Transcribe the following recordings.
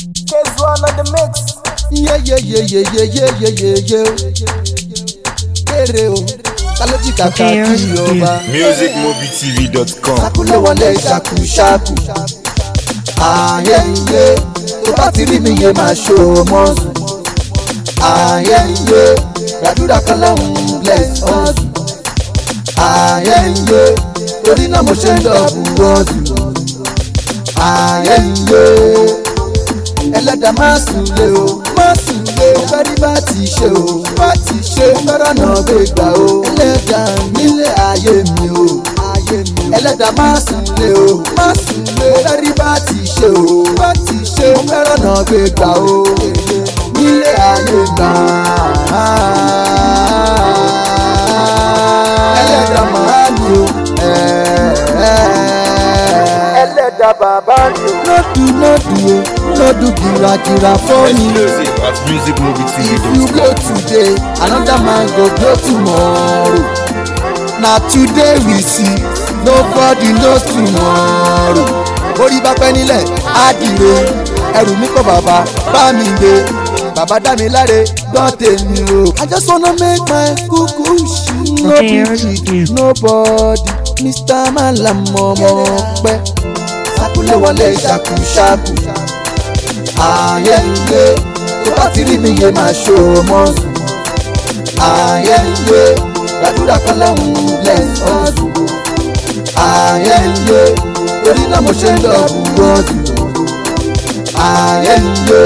Case one on the mix. yeyeyeyeyeyeyeyeye kéré o kálójì kàkà kí ọba musicmobitv.com sákúlé wọlé ṣàkúṣàkú ààyè iye tó bá ti rí mi yé máa ṣó o mọ́ sùn ààyè iye gbàdúrà kan lọ́hùn bless us ààyè iye torí náà mo ṣe ń dọ̀bù rọ́ọ̀dù ààyè iye ẹlẹ́dàá má sùn lé o má sùn lé o fẹ́ rí bá ti ṣe o bá ti ṣe fẹ́ràn náà gbé gbà o ẹlẹ́dàá nílé ayé mi o ayé mi o ẹlẹ́dàá má sùn lé o má sùn lé o fẹ́ rí bá ti ṣe o bá ti ṣe fẹ́ràn náà gbé gbà o nílé ayé gbà ẹlẹ́dàá má ní o ẹlẹ́dàá bàbá ni o. lọ́dù lọ́dù o lọ́dù gìràgìrà fọ́ọ̀nì. exclusive at If you musicmobitv.com blow today, another man go blow tomorrow. Na today we see, nobody knows tomorrow. Orí bá pẹ́ nílẹ̀, á dìre. Ẹrù mi kọ́ bàbá, bá mi gbé. Bàbá dá mi láre, gbọ́ tèmi o. I just wanna make my kuku ṣí. No be cheat, nobody. Mr. Malam ọmọ pẹ́. Sákúlé wọlé ṣàkúṣàkú ààyè ilé tó bá ti rí mi yé máa ṣó o mọ́ sùn. ààyè ilé gbàdúrà kan lọ́hùn bless us. ààyè ilé torí náà mo ṣe ń dọ̀bù rọ́ọ̀dù. ààyè ilé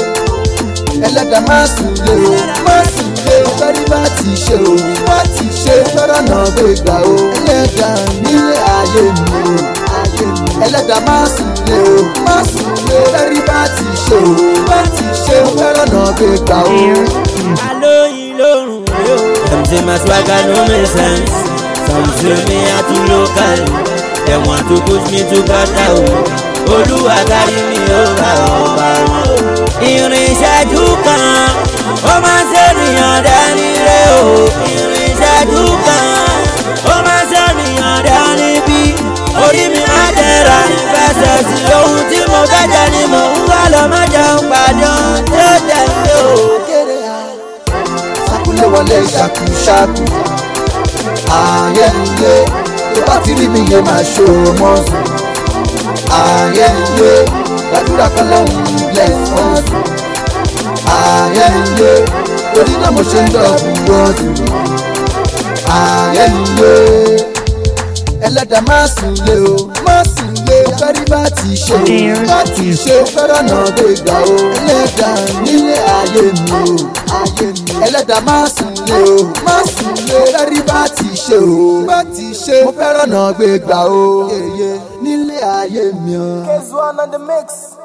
ẹlẹ́dàá má sùn lé o má sùn lé o fẹ́rí bá ti ṣe o bá ti ṣe fẹ́ràn náà gbé gbà o ẹlẹ́dàá nílé ayé mi o ayé mi ẹlẹ́dàá má sùn lé o má sùn lé o fẹ́rí bá ti ṣe o bá ti ṣe fẹ́ràn náà gbé gbà o. alóyin lórun yo. dem say my swagger no make sense some say me i too local dem want to push me to gata o olúwa kárí mi ó bá ọba wọn. ìrìn ìṣẹ́jú kan ó máa ń ṣènìyàn dání ré o ìrìn ìṣẹ́jú kan ó máa ń ṣènìyàn dání bí orí mi máa dẹ̀ra ìfẹsẹ̀ sí ohun tí mo fẹ́ jẹ ni mò ń wá lọ má jẹun pàdé ohun tó tẹ̀lé o. kéré a sákúlé wọlé ṣàkúṣàkú ààyè ilé tó bá ti rí mi yé máa ṣó o mọ́ sùn ààyè ilé gbàdúrà kan lọ́hùn bless us ààyè ilé torí náà mo ṣe ń dọ̀bù rọ́ọ̀dù ààyè ilé ẹlẹ́dàá má sùn lé o má sùn lé o fẹ́rí bá ti ṣe o bá ti ṣe o fẹ́ràn náà gbé gbà o ẹlẹ́dàá nílé ayé mi o ayé mi ẹlẹ́dàá má sùn lé o má sùn lé o fẹ́rí bá ti ṣe o bá ti ṣe o fẹ́ràn náà gbé gbà o nílé ayé mi o. Case one on the mix.